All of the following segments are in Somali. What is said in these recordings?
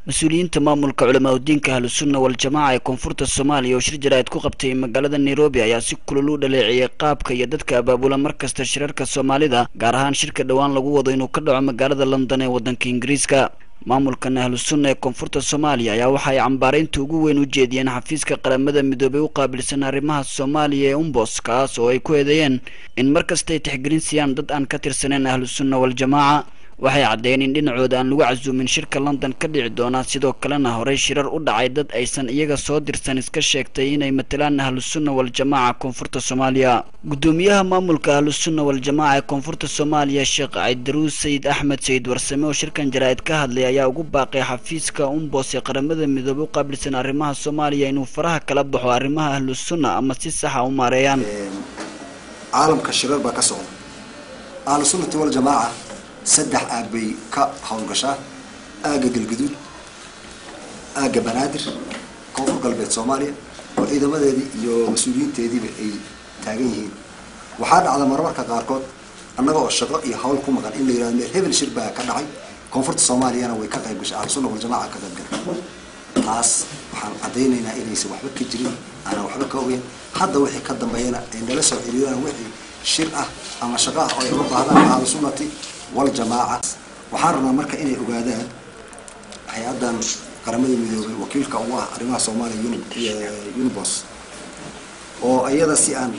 mas-uuliyiinta maamulka culamaa udiinka ahlusunna wal-jamaaca ee koonfurta soomaaliya oo shir jaraa'id ku qabtay magaalada nairobi ayaa si kulul u dhaleeceeyay qaabka iyo dadka abaabula markasta shirarka soomaalida gaar ahaan shirka dhowaan lagu wado inuu ka dhaco magaalada london ee waddanka ingiriiska maamulkan ahlusunna ee koonfurta soomaaliya ayaa waxa ay cambaaraynta ugu weyn u jeediyeen xafiiska qaramada midoobay u qaabilsan arrimaha soomaaliya ee umbos kaas oo ay ku eedeeyeen in mar kasta ay tixgelin siiyaan dad aan ka tirsaneyn ahlusunna wal-jamaaca waxay caddeeyeen in dhinacooda aan lagu casuumin shirka london ka dhici doona sidoo kalena horey shirar u dhacay dad aysan iyaga soo dirsan iska sheegtay inay matalaan ahlusunna wal-jamaaca koonfurta soomaaliya guddoomiyaha maamulka ahlusunna wal-jamaaca ee koonfurta soomaaliya sheekh caydaruus sayid axmed sayid warsame oo shirkan jaraa'id ka hadlay ayaa ugu baaqay xafiiska umbos ee qaramada midoobe u qaabilsan arrimaha soomaaliya inuu faraha kala baxo arrimaha ahlusunna ama si saxa u maareeyaan caalamka shirar baa ka socda ahlusunnati waljamaaca saddex aag bay ka howlgashaa aagga galgaduud aagga banaadir koonfur galbeed soomaaliya oo ciidamadeedii iyo mas-uuliyiinteediiba ay taagan yihiin waxaa dhacda marmarka qaarkood annaga oo shaqo iyo hawl ku maqan in la yihahdo meel hebel shir baa ka dhacay koonfurta soomaaliyana way ka qayb gashay ahlusunna waljamaaca ka qayb galay taas waxaan caddaynaynaa inaysan waxba ka jirin aanan waxba ka ogeyn hadda wixii ka dambeeyana ay nala soo xiriiraan wixii shir ah ama shaqo ah oo ay uga baahdaan ahlusunnati waljamaaca waxaan rabnaa marka inay ogaadaan hay-addan qaramada midoobay wakiilka ugu ah arrimaha soomaaliya unibos oo iyada si aan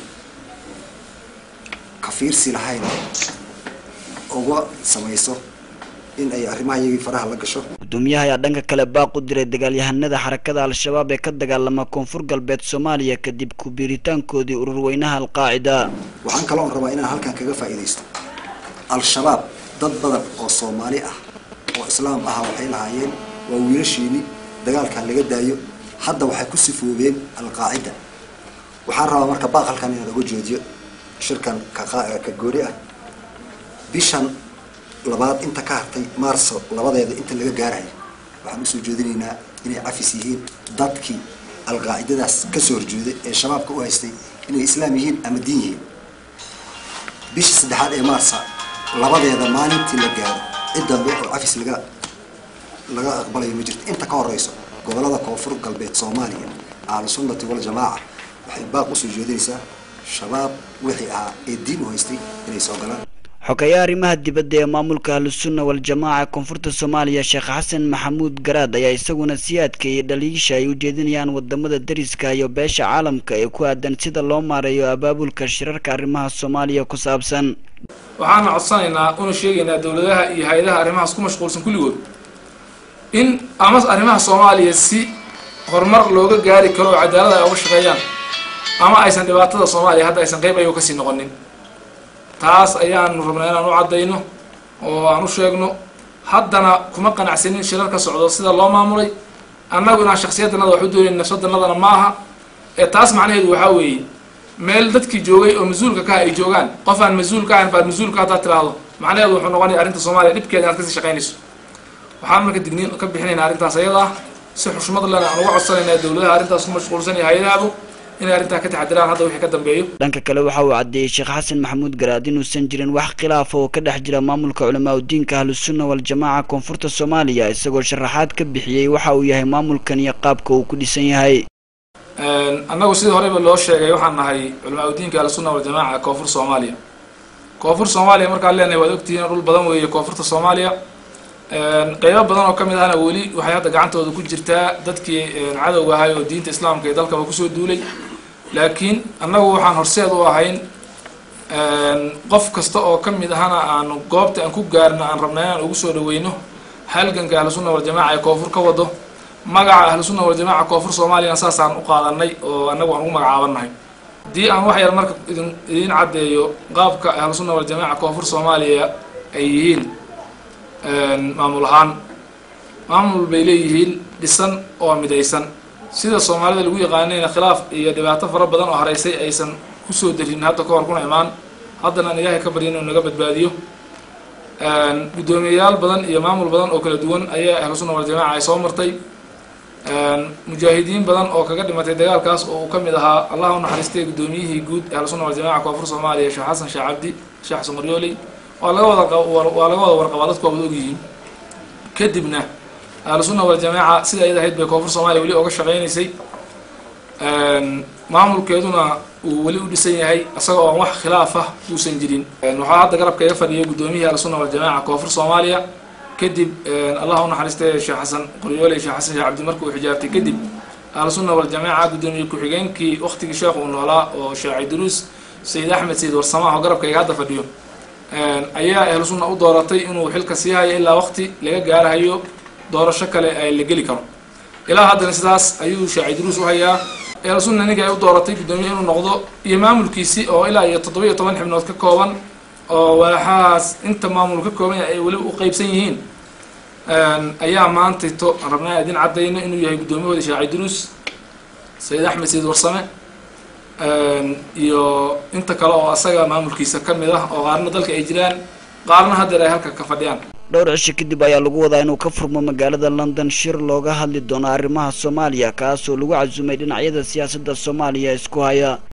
kafiirsi lahayn uga samayso in ay arrimaha iyagii faraha la gasho gudoomiyaha ayaa dhanka kale baaq u diray dagaalyahanada xarakada al-shabaab ee ka dagaalama koonfur galbeed soomaaliya kadib ku-biiritaankoodii ururweynaha alqaacida waxaan kaloo rabaa inaan halkan kaga faa'iidaysto al-shabaab dad badan oo soomaali ah oo islaam ah waxay lahaayeen waa wiilashiini dagaalkan laga daayo hadda waxay ku sifoobeen alqaacida waxaan rabaa marka baaq halkan inaan uga joojiyo shirkan ka gooni ah bishan labaad inta ka hartay maarso labadeeda inta laga gaarayo waxaan usoo jeedinaynaa inay cafis yihiin dadkii alqaacidadaas kasoo horjeeday ee shabaabka u haystay inay islaam yihiin ama diin yihiin bisha saddexaad ee maarsa labadeeda maalintii la gaaro cid dambe oo cafis laga laga aqbalayo ma jirto inta ka horeyso gobolada koonfur galbeed soomaaliya ahlusunnati waljamaaca waxay baaq usoo jeedinaysaa shabaab wixii ahaa ee diin u haystay inay soo galaan xogeeyaha arrimaha dibadda ee maamulka ahlusunna wal-jamaaca koonfurta soomaaliya sheekh xasan maxamuud garaad ayaa isaguna sii adkeeyey dhaliisha ay u jeedinayaan wadamada dariska iyo beesha caalamka ee ku aadan sida loo maareeyo abaabulka shirarka arrimaha soomaaliya ku saabsan waxaana codsanaynaa una sheegaynaa dowladaha iyo hay-adaha arrimahaas ku mashquulsan kulligood in ama arrimaha soomaaliya si horumar looga gaari karo oo cadaalada ay uga shaqeeyaan ama aysan dhibaatada soomaaliya hadda aysan qeyb ayago kasii noqonin taas ayaanu rabnaa inaan u caddayno oo aan u sheegno haddana kuma qanacsanin shirar ka socdo sida loo maamulay annagu inaan shaksiyadanada wax u doonayn nafsadanadana ma aha ee taas macnaheedu waxaa weeye meel dadkii joogay oo mas-uulka kaha ay joogaan qof aan mas-uul ka ahayn baad mas-uulka haddaad tiraahdo macnaheedu wuxuu noqonaya arrinta soomaaliya dhibkeeda inaad kasii shaqaynayso waxaan marka digniin ka bixinaynaa arrintaas ayada ah si xushmad lena aan uga codsanaynaa dowladaha arrintaas ku mashquulsan iyo hay-adahabu inay arrintaa ka taxadiraan hadda wixii ka dambeeyo dhanka kale waxa uu caddeeyey sheekh xasan maxamuud garaad inuusan jirin wax khilaafa oo ka dhex jira maamulka culamaa udiinka ahlusunna wal-jamaaca koonfurta soomaaliya isagoo sharaxaad ka bixiyey waxa uu yahay maamulkan iyo qaabka uu ku dhisan yahay annagu sidii horeyba loo sheegay waxaan nahay culamaa udiinka ahlusunna waljamaaca koonfur soomaaliya koonfur soomaaliya markaan leenahay waad ogtihiin dhul badan weeye koonfurta soomaaliya qeybo badan oo ka mid ahna weli waxay hadda gacantooda ku jirtaa dadkii cadowga ahay oo diinta islaamka iyo dalkaba kusoo duulay laakiin annagu waxaan horseed u ahayn qof kasta oo ka mid ahana aanu goobta aan ku gaarno aan rabnaa inaan ugu soo dhaweyno halganka ahlusunna waljamaaca ee koonfur ka wado magaca ahlusunna waljamaaca koonfur soomaaliyana saasaan u qaadanay oo annagu aan ugu magacaabannahay haddii aan wax yar marka idin idiin caddeeyo qaabka ahlusunna waljamaaca koonfur soomaaliya ay yihiin maamul ahaan maamul bay leeyihiin dhisan oo midaysan sida soomaalida lagu yaqaanayna khilaaf iyo dhibaato fara badan oo haraysay aysan kusoo darin hadda ka hor kuna imaan haddana aan ilaahay ka barya inuu naga badbaadiyo guddoomiyayaal badan iyo maamul badan oo kala duwan ayaa ahlusunna waljamaaca ay soo martay mujaahidiin badan oo kaga dhimatay dagaalkaas oo uu ka mid ahaa allah u naxariistay guddoomiyihii guud ahlusunna waljamaca koonfur soomaaliya sheekh xasan sheekh cabdi sheekh xasan maryooley waa laga wada waa laga wada warqabaa dadku waa wada ogyihiin kadibna ahlusunna waljamaaca sida ayad ahayd bay koonfur soomaaliya weli oga shaqeynaysay maamulkeeduna uu weli u dhisan yahay isaga oon wax khilaaf ah uusan jirin waxaa hadda garabka iga fadhiyay guddoomiyihii ahlusunna waljamaaca koonfur soomaaliya kadib allah u naxariistay sheekh xasan qoryoole sheekh xasan sheekh cabdi marka uu xijaabtay kadib ahlusunna waljamaaca guddoomiye ku-xigeenkii waktigii sheekh uu noolaa oo sheekh ciduruus sayid axmed sayid warsamaah oo garabka iga hadda fadhiyo ayaa ahlusunna u dooratay inuu xilka sii hayo ilaa waqti laga gaarahayo doorasho kale la geli karo ilaa haddana sidaas ayuu sheekh ciduruus u hayaa ahlusunna ninka ay u dooratay guddoomiye inuu noqdo iyo maamulkiisi oo ilaa iyo toddoba iyo toban xibnood ka kooban oo waaxahaas inta maamul ka kooban yahay ay weli u qeybsan yihiin ayaa maantayto aan rabnaa idin caddayno inuu yahay guddoomiyahooda sheekh ciduruus sayid axmed sayid warsame iyo inta kale oo asaga maamulkiisa ka mid ah oo qaarna dalka ay jiraan qaarna haddeer ay halka ka fadhiyaan dhowr cisho kadib ayaa lagu wadaa inuu ka furmo magaalada london shir looga hadli doono arrimaha soomaaliya kaasoo lagu casumay dhinacyada siyaasadda soomaaliya isku haya